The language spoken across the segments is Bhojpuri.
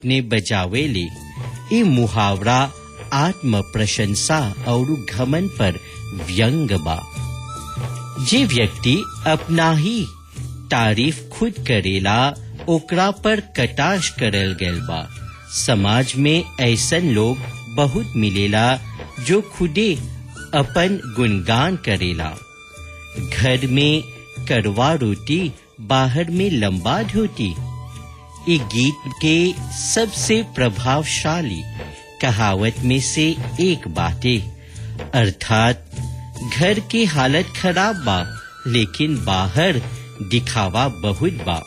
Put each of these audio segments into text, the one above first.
ने बजावेले ई मुहावरा आत्म प्रशंसा और घमन पर व्यंग बा जे व्यक्ति अपना ही तारीफ खुद करेला ओकरा पर कटाश करल गैल बा समाज में ऐसन लोग बहुत मिलेला जो खुदे अपन गुणगान करेला घर में करवा रोटी बाहर में लंबा धोती ये गीत के सबसे प्रभावशाली कहावत में से एक बाटे अर्थात घर की हालत खराब बा लेकिन बाहर दिखावा बहुत बा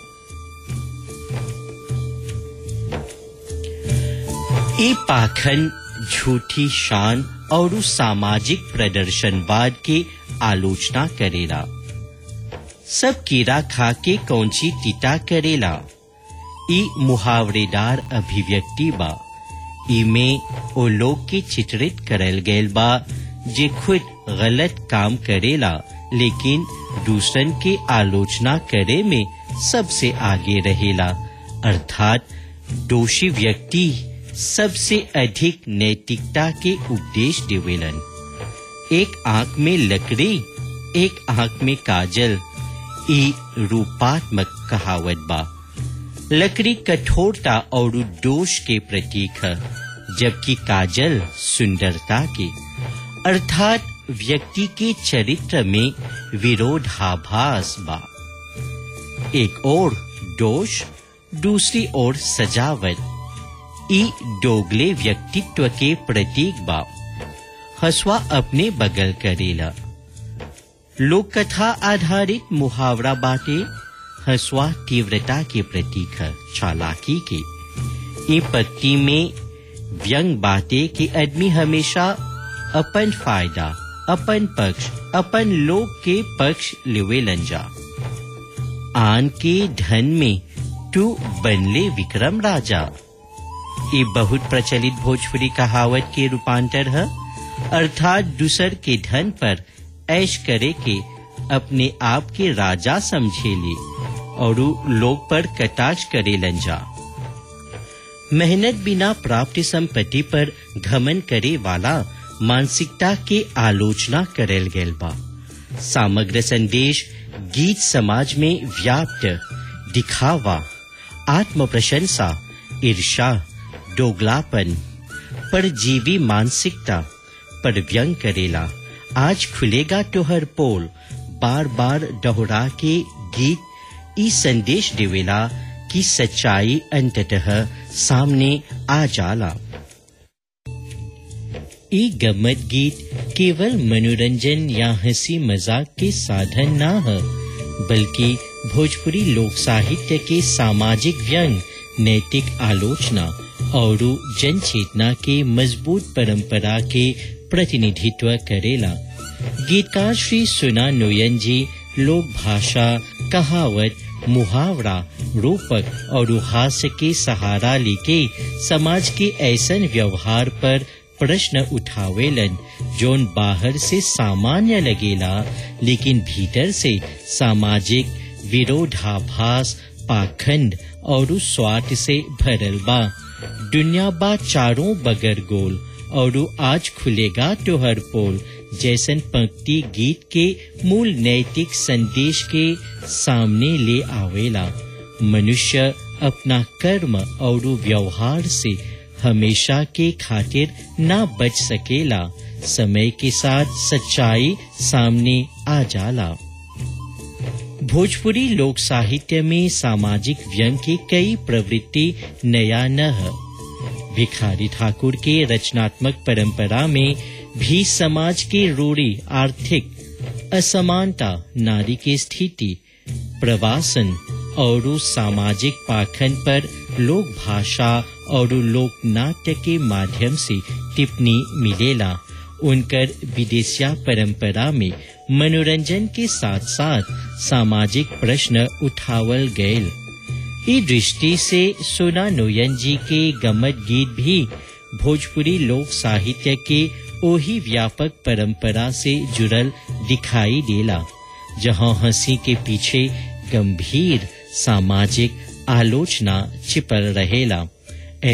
ये पाखन झूठी शान और सामाजिक प्रदर्शनवाद की आलोचना करेला सब कीड़ा खा के कौनसी टीटा करेला ई मुहावरेदार अभिव्यक्ति बा इमे ओ लोग के चित्रित करल गैल बा जे खुद गलत काम करेला लेकिन दूसरन के आलोचना करे में सबसे आगे रहेला अर्थात दोषी व्यक्ति सबसे अधिक नैतिकता के उपदेश देवेलन एक आंख में लकड़ी एक आंख में काजल ई रूपात्मक कहावत बा लकड़ी कठोरता और दोष के प्रतीक है जबकि काजल सुंदरता के अर्थात व्यक्ति के चरित्र में विरोधाभास बा एक और दोष दूसरी ओर सजावट ई डोगले व्यक्तित्व के प्रतीक बा हसवा अपने बगल करेला लोक कथा आधारित मुहावरा बाटे हसवा तीव्रता के प्रतीक है चालाकी के ये पत्ती में व्यंग बाटे कि आदमी हमेशा अपन फायदा अपन पक्ष अपन लोग के पक्ष लेवे लंजा आन के धन में तू बनले विक्रम राजा ये बहुत प्रचलित भोजपुरी कहावत के रूपांतर है अर्थात दूसर के धन पर ऐश करे के अपने आप के राजा समझे ले और लोग पर कटाक्ष करे लंजा मेहनत बिना प्राप्त संपत्ति पर घमन करे वाला मानसिकता के आलोचना करल गेल बा समग्र संदेश गीत समाज में व्याप्त दिखावा आत्म प्रशंसा ईर्षा दोगलापन पर जीवी मानसिकता पर व्यंग करेला आज खुलेगा तोहर पोल बार बार दोहरा के गीत ई संदेश देवेला कि सच्चाई अंततः सामने आ जाला ई गम्मत गीत केवल मनोरंजन या हंसी मजाक के साधन ना है बल्कि भोजपुरी लोक साहित्य के सामाजिक व्यंग नैतिक आलोचना और जन चेतना के मजबूत परंपरा के प्रतिनिधित्व करेला गीतकार श्री सुना नोयन जी लोक भाषा कहावत मुहावरा रूपक और हास्य के सहारा लेके समाज के ऐसन व्यवहार पर प्रश्न उठावेलन जोन बाहर से सामान्य लगेला लेकिन भीतर से सामाजिक विरोधाभास पाखंड और स्वार्थ से भरल बा दुनिया बा चारों बगर गोल और आज खुलेगा तोहर पोल जैसन पंक्ति गीत के मूल नैतिक संदेश के सामने ले आवेला मनुष्य अपना कर्म और व्यवहार से हमेशा के खातिर ना बच सकेला समय के साथ सच्चाई सामने आ जाला भोजपुरी लोक साहित्य में सामाजिक व्यंग की कई प्रवृत्ति नया न है भिखारी ठाकुर के रचनात्मक परंपरा में भी समाज के रूढ़ी आर्थिक असमानता नारी की स्थिति प्रवासन और सामाजिक पाखंड पर लोक भाषा और लोक नाट्य के माध्यम से टिप्पणी मिलेला उनकर विदेशिया परंपरा में मनोरंजन के साथ साथ सामाजिक प्रश्न उठावल गयल ई दृष्टि से सोना नोयन जी के गमत गीत भी भोजपुरी लोक साहित्य के ओही व्यापक परंपरा से जुड़ल दिखाई देला जहां हंसी के पीछे गंभीर सामाजिक आलोचना छिपल रहेला